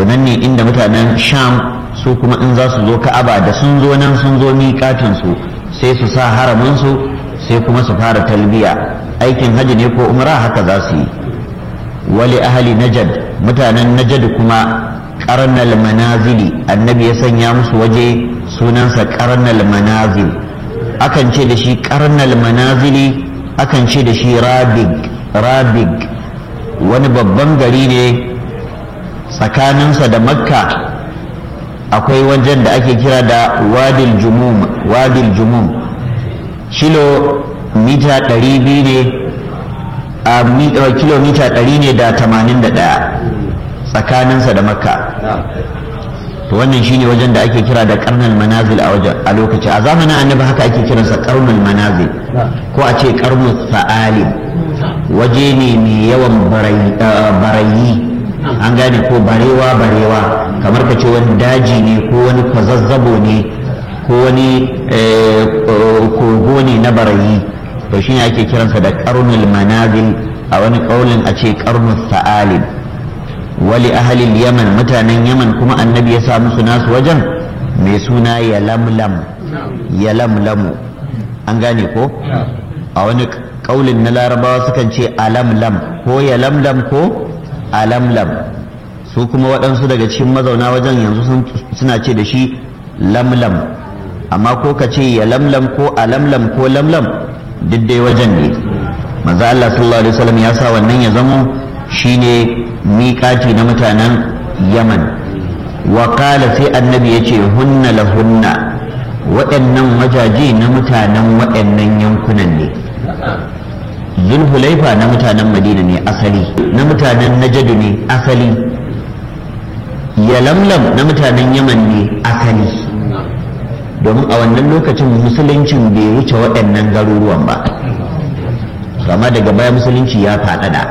to nan ne inda mutanen sham su kuma in za su zo ka'aba da sun zo nan sun zo miƙatin su sai su sa haramin su sai kuma su fara talbiya aikin hajji ne ko umra haka za su yi wali ahli najad mutanen najad kuma karnal manazili annabi ya sanya musu waje sunansa karnal manazil akan ce da shi karnal manazili akan ce da shi rabig rabig wani babban gari ne tsakaninsa da makka akwai wajen da ake kira da wadil jumum wadil jumum kilo mita 200 ne a kilomita 100 ne da 81 tsakaninsa da makka to wannan shine wajen da ake kira da karnal manazil a wajen a lokaci a zamanin annabi haka ake kiransa karnul manazil ko a ce karnul sa'alim waje ne mai yawan barayi an gane ko barewa barewa kamar ka ce wani daji ne ko wani kwazazzabo ne ko wani kogo ne na barayi to shine ake kiransa da karnul manazil a wani kaulin a ce karnul sa'alim wali ahalil yaman mutanen yaman kuma annabi ya sa musu nasu wajen mai suna ya lamlam ya lamlamu an gane ko a wani kaulin na larabawa sukan ce alamlam ko ya lamlam ko alamlam su kuma waɗansu daga cikin mazauna wajen yanzu suna ce da shi lamlam amma ko ka ce ya lamlam ko alamlam ko lamlam duk dai wajen ne manzo Allah sallallahu alaihi wasallam ya sa wannan ya zamo shine miƙati na mutanen yaman wakala sai annabi ya ce hunna la hunna waɗannan wajaje na mutanen waɗannan yankunan ne zulhulaifa na mutanen madina ne asali na mutanen najadu ne asali yalamlam na mutanen yaman ne asali domin a wannan lokacin musuluncin bai wuce waɗannan garuruwan ba amma daga baya musulunci ya faɗaɗa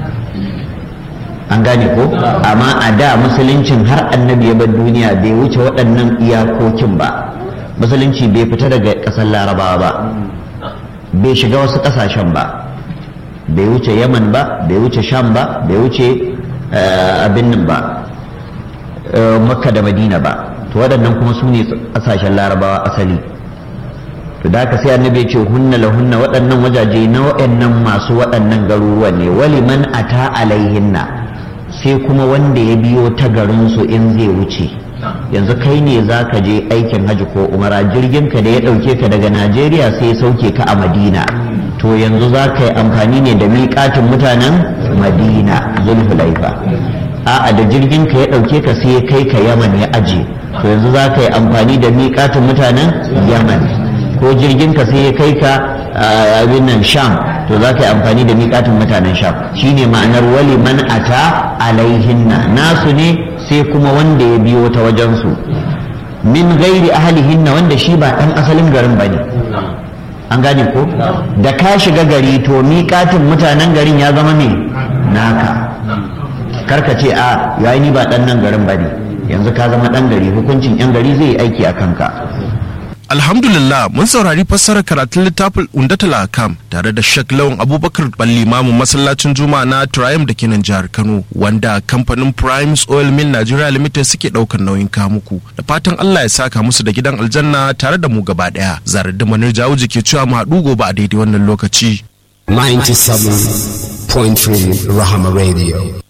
an gane ko amma a da musuluncin har annabi ya bar duniya bai wuce waɗannan iyakokin ba musulunci bai fita daga ƙasar larabawa ba bai shiga wasu ƙasashen ba bai wuce yaman ba bai wuce sham ba bai wuce abin nan ba makka da madina ba to waɗannan kuma su ne ƙasashen larabawa asali to da haka sai annabi ya ce hunna la hunna waɗannan wajaje na waɗannan masu waɗannan garuruwan ne wali man ata alaihinna sai kuma wanda ya biyo ta garinsu in zai wuce yanzu kai ne za ka je aikin hajji ko umara jirgin ka da ya ɗauke ka daga najeriya sai ya sauke ka a madina to yanzu za ka yi amfani ne da miƙatin mutanen madina zulhulaifa a'a da jirgin ka ya ɗauke ka sai ya kai ka yaman ya aje to yanzu za ka yi amfani da miƙatin mutanen yaman ko jirgin ka sai ya kai ka abin nan sham to za ka yi amfani da miƙatin mutanen sham shine ma'anar wali man ata alaihinna nasu ne sai kuma wanda ya biyo ta wajensu min gairi ahalihinna wanda shi ba ɗan asalin garin ba ne an gane ko da ka shiga gari to miƙatin mutanen garin ya zama me naka karka ce a yayi ni ba ɗan nan garin ba ne yanzu ka zama ɗan gari hukuncin 'yan gari zai yi aiki a kanka Alhamdulillah mun saurari fassarar karatun littafin Undatul Akam tare da Sheikh Lawan Abubakar Ballimamu masallacin Juma'a na Triumph da kenan jihar Kano wanda kamfanin Primes Oil Mill Nigeria Limited suke daukar nauyin kamuku da fatan Allah ya saka musu da gidan aljanna tare da mu gaba daya zarar da manar jawuji ke cewa mu haɗu gobe a daidai wannan lokaci 97.3 Rahama Radio